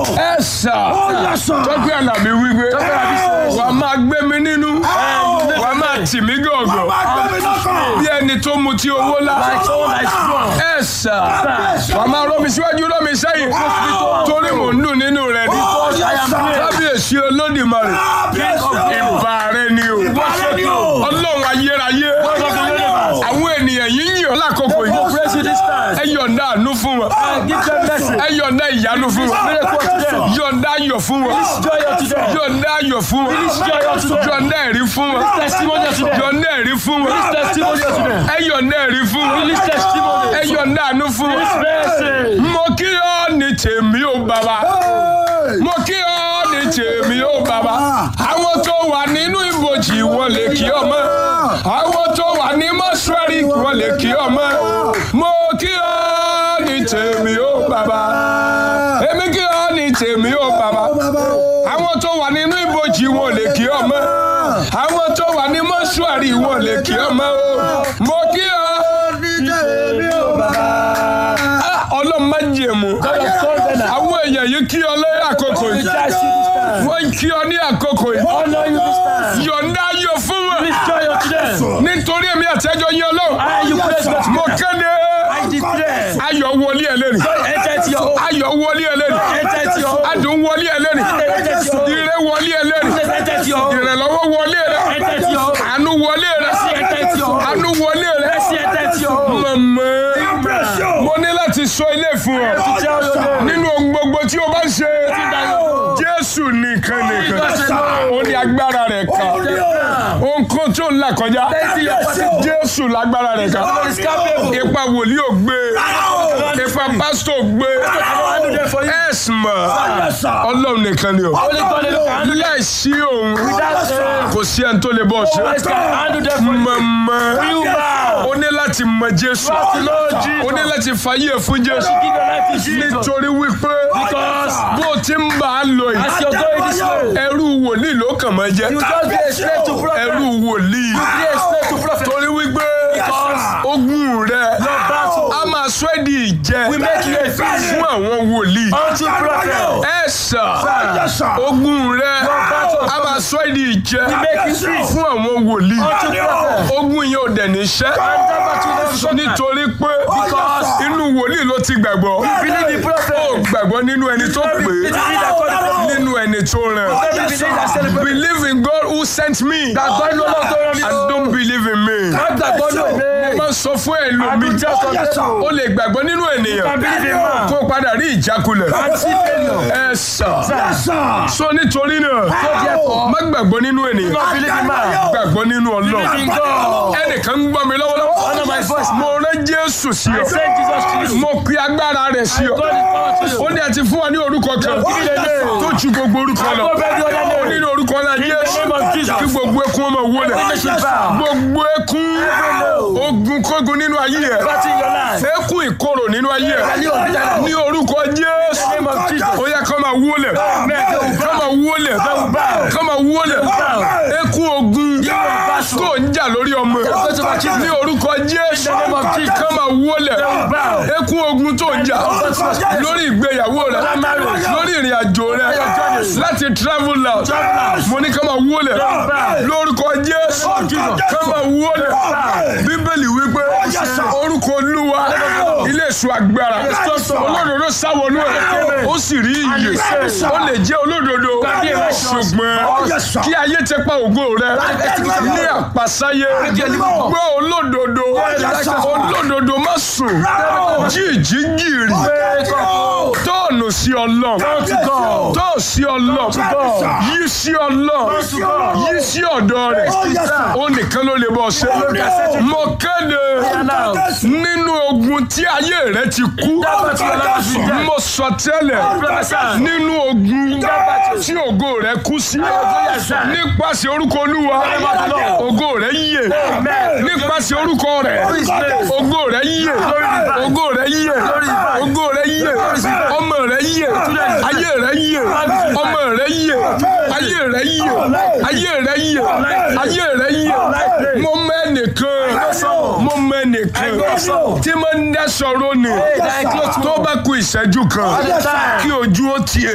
ẹ sà yẹ sà. tọ́pẹ́ àlàbí wípé Àlàbí sọ. wà á máa gbé mi nínú wà á máa tì mí gọ̀ọ̀gọ̀ Máa gbé mi lọ́kàn. bí ẹni tó mu tí owó lá Like someone like strong. ẹ sà wà á máa rọ́ mi síwájú rọ́ mi sẹ́yìn torí mò ń dùn nínú rẹ ni Because I am great. kábíyèsí olódìmarè King of kings. ìbà rẹ ni o Worship you. ọlọ́run ayérayé God of the universe. àwọn ènìyàn yìí ń yàn lákòókò We yìí praise you this time. ẹ yọ̀ǹda àánú fún wọn And give them blessing. ẹ yọ̀ǹda ìyanu fún wọn Miracle to them. yọ̀ǹda ayọ̀ fún wọn Joy unto them. yọ̀ǹda ayọ̀ fún wọn Joy unto them. yọ̀ǹda ẹ̀rí fún wọn Testimony unto them. yọ̀ǹda ẹ̀rí fún wọn Release testimony unto them. ẹ yọ̀ǹda ẹ̀rí fún wọn Release testimony. ẹ yọ̀ǹda àánú fún Release wọn. blessing. mo kí ọ ní tèmi ó bàbá mo kí ọ ní tèmi ó bàbá àwọn tó wà nínú ibojì wọn lè kí ọmọ àwọn tó wà ní mọ́ṣúárì wọn lè kí ọmọ mo kí ọ ní tèmi ó bàbá èmi kí ọ ní tèmi ó bàbá àwọn tó wà nínú ibojì wọn lè kí ọmọ àwọn tó wà ní mọ́ṣúárì wọn lè kí ọmọ mo kí ọ Ah, ọlọ́run má jẹ̀mú God of covenant. àwọn èèyàn yìí kí ọ lẹ́yìn àkókò We yìí bless you this time. wọ́n kí ọ ní àkókò yìí Honor you this time. yọ̀ǹda ayọ̀ fún wọn Release joy unto them. nítorí èmi àtẹ́jọ́ yín ọlọ́run And you praise God. mo kéde I declare. ayọ̀ wọlé ẹ lẹ́nu Joy enter into your home. ayọ̀ wọlé ẹ lẹ́nu Enter into your home. adùn wọlé ẹ lẹ́nu Enter into your home. ire wọlé ẹ lẹ́nu Enter into your home. ìrànlọ́wọ́ wọlé rẹ Enter into your home. àánú wọlé rẹ Mercy enter into your home. àánú wọlé rẹ Mercy enter into your home. mọ̀mọ́ mo ní láti sọ ilé fún ọ To tell your name. nínú ohun gbogbo tí o bá ń ṣe jésù nìkan nìkan ó ní agbára rẹ̀ ká ohunkóhun tó ń là kọjá jésù lágbára rẹ̀ ká God is capable. ipa wòlíì ò gbé ipa pásítọ̀ ò gbé I will handle them for you. ẹ̀sìn mọ̀ ọlọ́run nìkan ni o Only God can handle them. láìsí òun That's it. kò sí ẹni tó lè bọ́ ṣe God can handle them for you. mọ̀mọ́ You bow. ó ní láti mọ jésù Trust the Lord Jesus. ó ní láti fàyè fún jésù Give your life to Jesus. nítorí wípé Because bó o ti ń bá a lọ yìí as you're going this way, ẹrú wòlíì ló kàn máa jẹ you just be a slave to prophet. ẹrú wòlíì Be a slave to prophet. torí wípé Because ogun rẹ battle a máa sọ ẹ́ di ìjẹ will make you a fish fún àwọn wòlíì unto prophet. ẹ sà ogun rẹ a máa sọ ẹ́ di ìjẹ Make you free fún àwọn wòlíì unto prophet. ogun yẹn ò dẹ̀ ní ṣẹ́ And that battle will not be nítorí pé Because inú wòlíì ló ti gbàgbọ́ Believe the ó prophet. gbàgbọ́ nínú ẹni tó pè Believe é that God is prophet. nínú ẹni tó rán Believe that celebrate. believe in God who sent me That God no longer told me. and don't believe in me. God gbàgbọ́ ní mo òwe. máa ń sọ fún ẹlòmíì I just ó lè gbàgbọ́ nínú ènìyàn can believe in man. kó o padà rí ìjákulẹ̀ And see failure. ẹ sà so nítorí náà má gbàgbọ́ nínú ènìyàn Not believe in man. gbàgbọ́ nínú ọlọ́run Believe in God. ẹnìkan ń gbọ́ mi lọ́wọ́lọ́wọ́ Honor my voice. mo rán jésù sí ọ Send Jesus to you. mo pe agbára rẹ̀ sí ọ God is power to you. ó ní àti fún wa ní orúkọ kan Give it a name. tó ju gbogbo orúkọ lọ Above every other name. ó ní ní orúkọ náà In the jésù name of Jesus. kí gbogbo ekun ọmọ wọlé Every nation bow. gbogbo ekun ogun kógun nínú ayé ẹ Battle in your life. ekun ìkorò nínú ayé ẹ Ní òbí ní orúkọ jésù name of Jesus. ó yẹ kó máa wọlé kó máa wọlé kó máa wọlé ekun ogun tó ń jà lórí ọmọ ní orúkọ jésù kó máa wọlé ekun ogun tó ń jà lórí ìgbéyàwó rẹ lórí ìrìn àjò rẹ láti travel out mo ní kó máa wọlé lórúkọ jésù kó máa wọlé bíbélì wípé orúkọ olúwa ilé èso agbára olódodo sáwọnú ẹ ó sì rí iyè ó lè jẹ́ olódodo ṣùgbọ́n kí ayé ti pa ògo rẹ ní àpàsáyé gbọ́ olódodo olódodo má sùn jíjí gìrì tóònù sí ọlọ́run tóò sí ọlọ́run yí sí ọlọ́run yí sí ọ̀dọ̀ rẹ̀ ó nìkan ló lè bọ́ ṣe mo kéde nínú ogun tí ayé rẹ ti kú mo sọ tẹ́lẹ̀ nínú ogun tí ògo rẹ kú sí nípasẹ̀ orúkọ olúwa ògo rẹ yè nípasẹ̀ orúkọ rẹ ògo rẹ yè ògo rẹ yè ògo rẹ yè ọmọ rẹ yè ayé rẹ yè ọmọ rẹ yè ayé rẹ yè ayé rẹ yè ayé rẹ yè mo mẹ́nìkan mo mẹ́nìkan tí mo ń dá sọ̀rọ̀ ni tó bá ku ìṣẹ́jú kan kí ojú ó tiẹ̀.